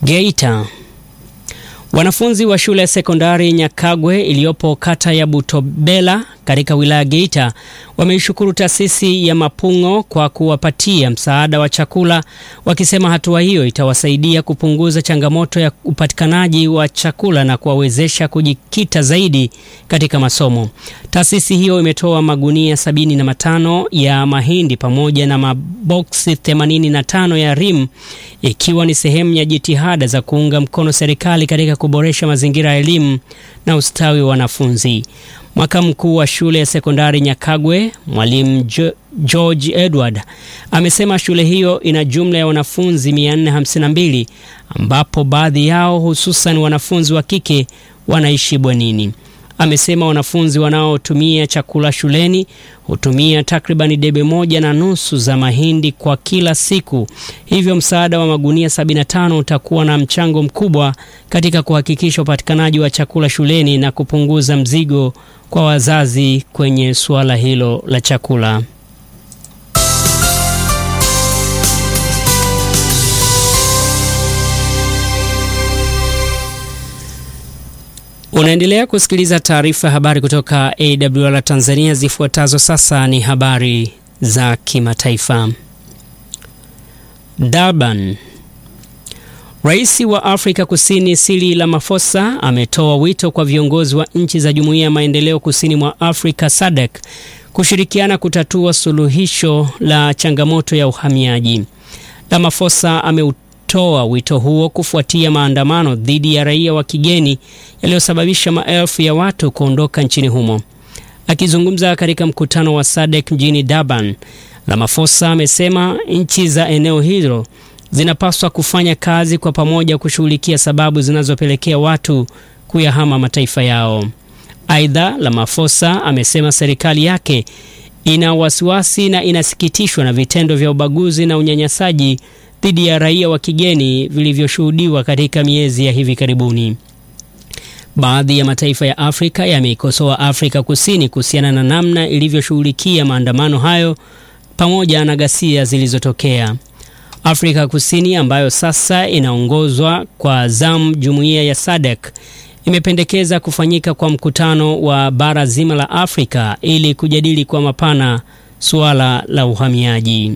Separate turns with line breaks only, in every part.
Geita. Wanafunzi wa shule ya sekondari Nyakagwe iliyopo kata ya Butobela katika wilaya Geita wameishukuru taasisi ya Mapung'o kwa kuwapatia msaada wa chakula, wakisema hatua hiyo itawasaidia kupunguza changamoto ya upatikanaji wa chakula na kuwawezesha kujikita zaidi katika masomo. Taasisi hiyo imetoa magunia sabini na matano ya mahindi pamoja na maboksi 85 ya rimu ikiwa ni sehemu ya jitihada za kuunga mkono serikali katika kuboresha mazingira ya elimu na ustawi wa wanafunzi. Makamu mkuu wa shule ya sekondari Nyakagwe, mwalimu George Edward, amesema shule hiyo ina jumla ya wanafunzi 452 ambapo baadhi yao hususan wanafunzi wa kike wanaishi bwenini. Amesema wanafunzi wanaotumia chakula shuleni hutumia takribani debe moja na nusu za mahindi kwa kila siku, hivyo msaada wa magunia 75 utakuwa na mchango mkubwa katika kuhakikisha upatikanaji wa chakula shuleni na kupunguza mzigo kwa wazazi kwenye suala hilo la chakula. Unaendelea kusikiliza taarifa ya habari kutoka AWR Tanzania. Zifuatazo sasa ni habari za kimataifa. Durban. Rais wa Afrika Kusini Cyril Ramaphosa ametoa wito kwa viongozi wa nchi za Jumuiya ya Maendeleo Kusini mwa Afrika SADC kushirikiana kutatua suluhisho la changamoto ya uhamiaji. Ramaphosa ame toa wito huo kufuatia maandamano dhidi ya raia wa kigeni yaliyosababisha maelfu ya watu kuondoka nchini humo. Akizungumza katika mkutano wa SADC mjini Durban, Ramaphosa amesema nchi za eneo hilo zinapaswa kufanya kazi kwa pamoja kushughulikia sababu zinazopelekea watu kuyahama mataifa yao. Aidha, Ramaphosa amesema serikali yake ina wasiwasi na inasikitishwa na vitendo vya ubaguzi na unyanyasaji dhidi ya raia wa kigeni vilivyoshuhudiwa katika miezi ya hivi karibuni. Baadhi ya mataifa ya Afrika yameikosoa Afrika Kusini kuhusiana na namna ilivyoshughulikia maandamano hayo pamoja na ghasia zilizotokea. Afrika Kusini ambayo sasa inaongozwa kwa zamu jumuiya ya SADC imependekeza kufanyika kwa mkutano wa bara zima la Afrika ili kujadili kwa mapana suala la uhamiaji.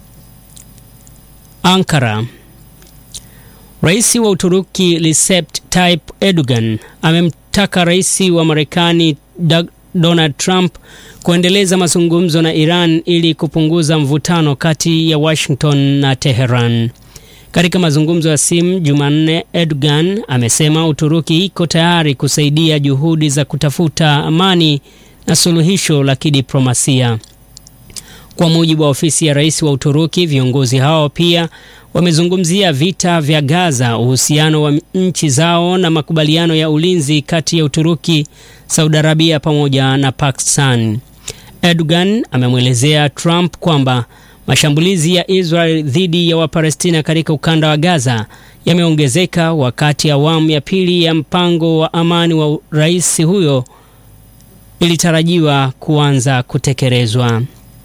Ankara. Rais wa Uturuki Recep Tayyip Erdogan amemtaka rais wa Marekani Donald Trump kuendeleza mazungumzo na Iran ili kupunguza mvutano kati ya Washington na Teheran. Katika mazungumzo ya simu Jumanne, Erdogan amesema Uturuki iko tayari kusaidia juhudi za kutafuta amani na suluhisho la kidiplomasia. Kwa mujibu wa ofisi ya rais wa Uturuki, viongozi hao pia wamezungumzia vita vya Gaza, uhusiano wa nchi zao na makubaliano ya ulinzi kati ya Uturuki, Saudi Arabia pamoja na Pakistan. Erdogan amemwelezea Trump kwamba mashambulizi ya Israel dhidi ya Wapalestina katika ukanda wa Gaza yameongezeka wakati awamu ya pili ya mpango wa amani wa rais huyo ilitarajiwa kuanza kutekelezwa.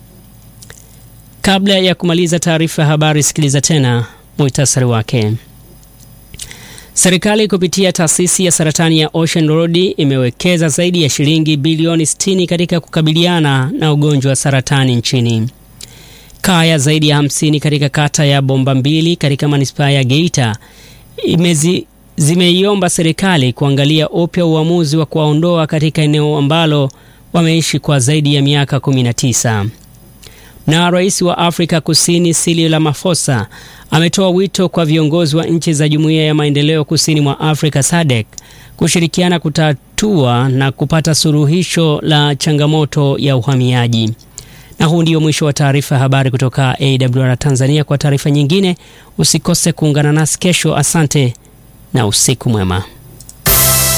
Kabla ya kumaliza taarifa ya habari, sikiliza tena muhtasari wake. Serikali kupitia taasisi ya saratani ya Ocean Road imewekeza zaidi ya shilingi bilioni 60 katika kukabiliana na ugonjwa wa saratani nchini. Kaya zaidi ya 50 katika kata ya Bomba Mbili katika manispaa ya Geita imezi zimeiomba serikali kuangalia upya uamuzi wa kuwaondoa katika eneo ambalo wameishi kwa zaidi ya miaka 19 na rais wa Afrika Kusini Cyril Ramaphosa ametoa wito kwa viongozi wa nchi za Jumuiya ya Maendeleo Kusini mwa Afrika SADC kushirikiana kutatua na kupata suluhisho la changamoto ya uhamiaji. Na huu ndio mwisho wa taarifa ya habari kutoka AWR Tanzania. Kwa taarifa nyingine usikose kuungana nasi kesho. Asante na usiku mwema.